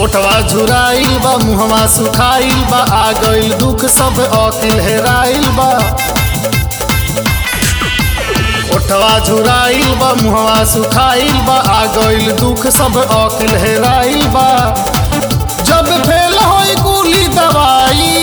ओठवा झुराइल बा मुहवा सुखाइल बा आ गइल दुख सब अकिल हेराइल बा ओठवा झुराइल बा मुहवा सुखाइल बा आ गइल दुख सब अकिल हेराइल बा जब फेल होई कुली दवाई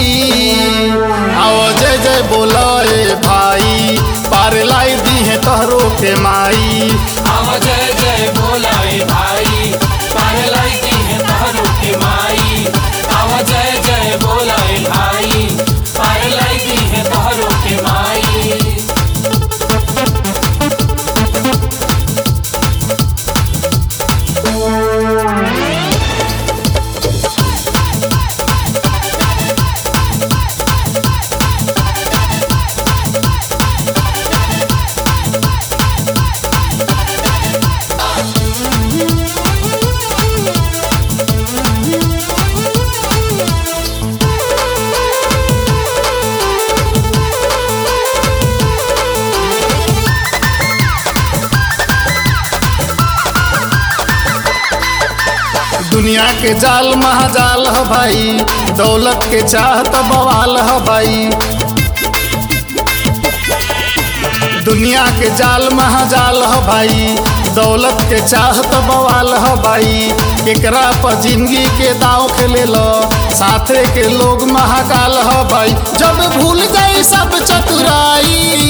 आओ जय जय बोला ए भाई पार लाई दी है तहरो के माई आवा जय जय बोलाए भाई पार लाइती है तहरू के माई आवा जय जय बोलाए भाई पार लाइती है तहरू के माई दुनिया के जाल महाजाल ह भाई दौलत के चाहत बवाल ह भाई दुनिया के जाल महाजाल ह भाई दौलत के चाहत बवाल ह भाई एकरा पर जिंदगी के दाव खेले लो साथे के लोग महाकाल ह भाई जब भूल जाई सब चतुराई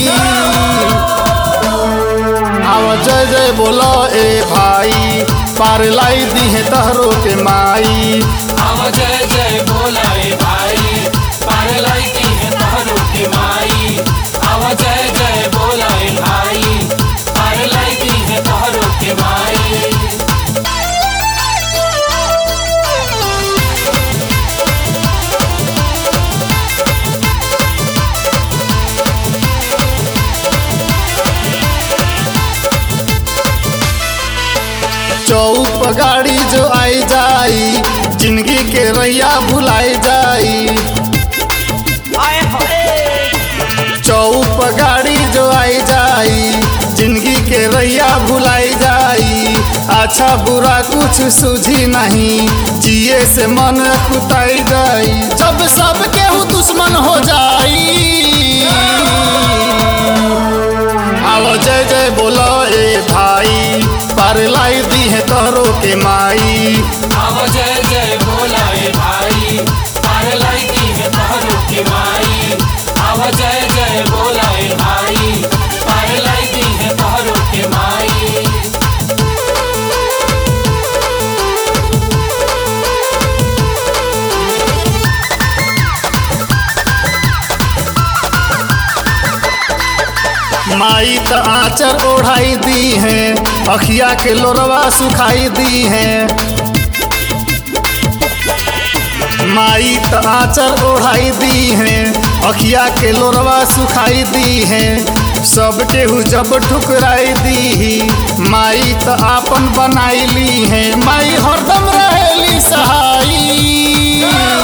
आवा जय जय बोलो ए भाई पार लाई दी है तहरो के माई आवा जय जय बोलाए भाई पार लाइती है तहरू के माई आवा जय जय बोलाए भाई पार लाइती है तहरू के माई चौक पर गाड़ी जो आई जाई जिंदगी के रैया भुलाई जाई चौक पर गाड़ी जो आई जाई जिंदगी के रैया भुलाई जाई अच्छा बुरा कुछ सूझी नहीं जिए से मन कुताई जाई जब सब केहू दुश्मन हो जाई आओ जय जय बोलो ए भाई पार लाई दी है तोहरो के माई आवा जय जय बोलाए भाई पार लाइती है तहरू के माई आवा जय जय बोलाए भाई पार लाइती है तहरू के माई माई त आचर ओढ़ाई दी है अखिया के लोरवा सुखाई दी है माई त आचर ओढ़ाई दी है अखिया के लोरवा सुखाई दी है सब केहू जब ठुकराई दी माई त आपन बनाई ली है माई हरदम रहेली सहाई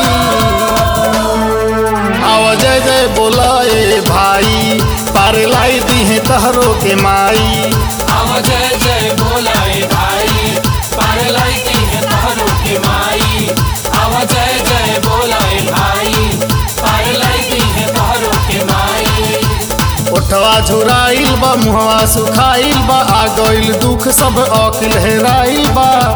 आवा जय जय बोला ए भाई पार लाई दी है तहरो के माई आवा जय जय बोलाए भाई पार लाइती है तहरू के माई आवा जय जय बोलाए भाई पार लाइती है तहरू के माई ओठवा झुराइल बा मुहवा सुखाइल बा आ गइल दुख सब अकिल हेराइल बा